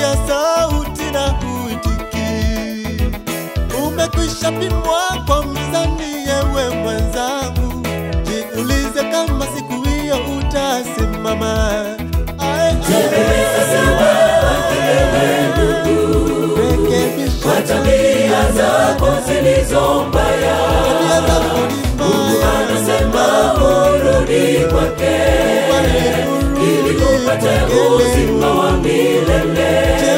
wasikia sauti na huitiki. Umekwisha pimwa kwa mizani, yewe mwenzangu, jiulize kama siku hiyo utasimama. Ae, rekebisha kwa tabia zako zilizo mbaya. tabia zako ni mbaya. Anasema urudi kwake ili upate uzima wa milele.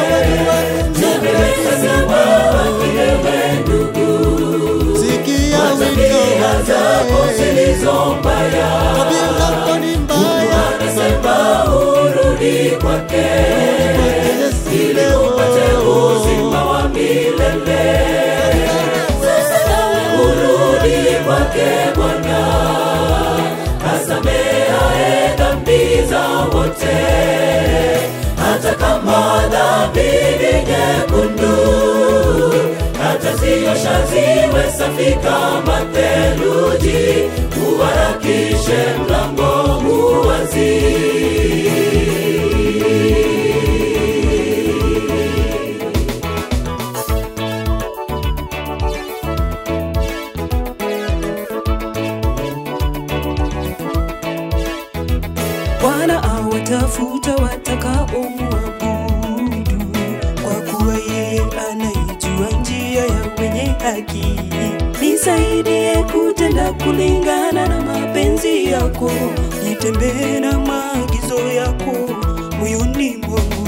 Nimesema ewe ndugu, Sikia tabia wito zako wake, zilizo mbaya. tabia zako ni mbaya. Anasema urudi kwake ili Ili upate uzima wa milele. Sasa nawe urudi kwake Bwana, asamehaye dhambi za wote, hata kama dhambi ni nyekundu, ataziosha ziwe safi kama theluji. Uharakishe mlango uwazi. Bwana awatafuta watakaomwabudu, kwa kuwa yeye anaijua njia ya wenye haki. Nisaidie kutenda kulingana na mapenzi yako, nitembee na maagizo yako moyoni mwangu.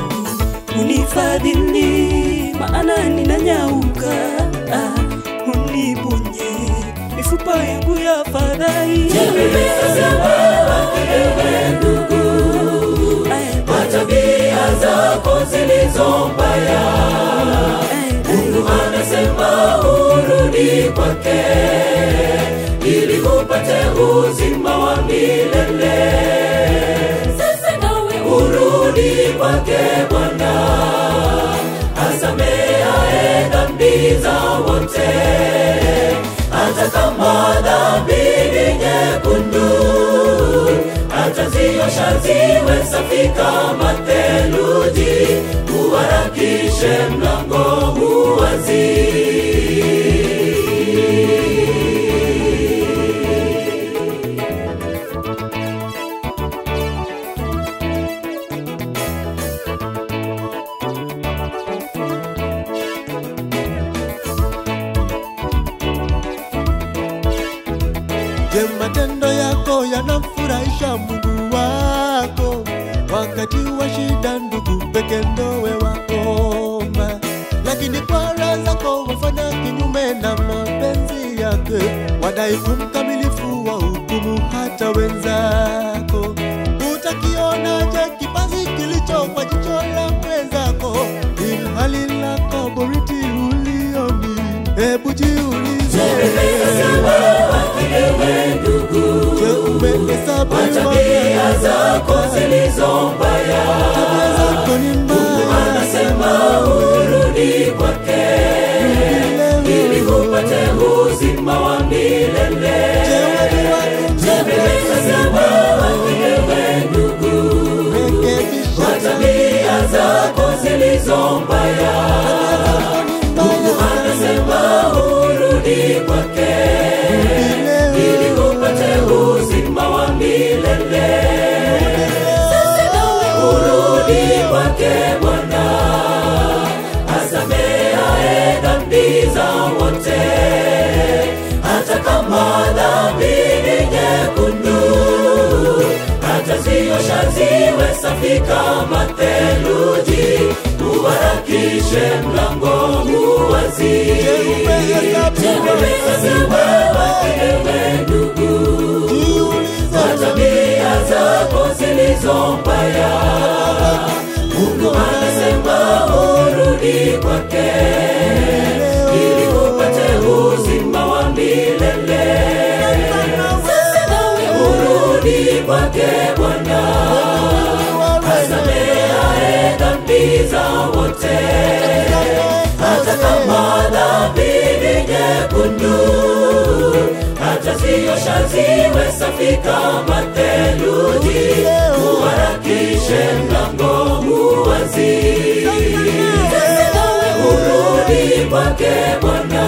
Unifadhili, maana ninanyauka, ah, uniponye mifupa yangu ya fadhai. kwa tabia zako zilizo mbaya. Mungu anasema urudi kwake ili upate uzima wa milele. Sasa nawe urudi kwake Bwana, asamehaye dhambi za wote, hata kama dhambi ni nyekundu ataziosha ziwe safi kama theluji. Uharakishe mlango uwazi. Je, matendo yako yanamfurahisha Mungu wako? Wakati wa shida, ndugu peke ndowe waomba, lakini kwa raha zako wafanya kinyume na mapenzi yake, wadai umkamilifu wa hukumu hata wenzako. Utakionaje kipazi kilicho kwa jicho la mwenzako, ilhali lako boriti ulioni? Hebu jiulize. Ewe ndugu, Je, umehesabu tabia zako zilizo mbaya, tabia zako ni mbaya? anasema urudi kwake ili upate uzima wa milele. Je, watu wako Nimesema ewe ndugu, rekebisha tabia zako zilizo mbaya tabia zako ni mbaya. anasema urudi kwake ili upate uzima wa milele. Sasa nawe urudi kwake Bwana, asamehaye dhambi za wote, hata kama dhambi ni nyekundu, ataziosha ziwe safi kama theluji. Uharakishe mlango uwazi. Je, umehesabu Ewe ndugu, jiulize tabia zako zilizo mbaya, Mungu anasema urudi kwake ili upate uzima wa milele. Sasa nawe urudi kwake Bwana, asamehaye dhambi za wote, hata kama dhambi ni nyekundu, ataziosha ziwe safi kama theluji. Uharakishe mlango uwazi. wake Bwana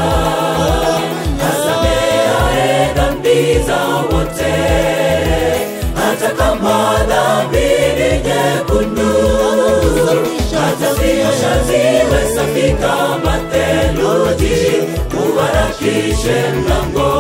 asameaye dhambi za wote, hata kama dhambi ni nyekundu, ataziosha ziwe safi kama theluji, uharakishe mlango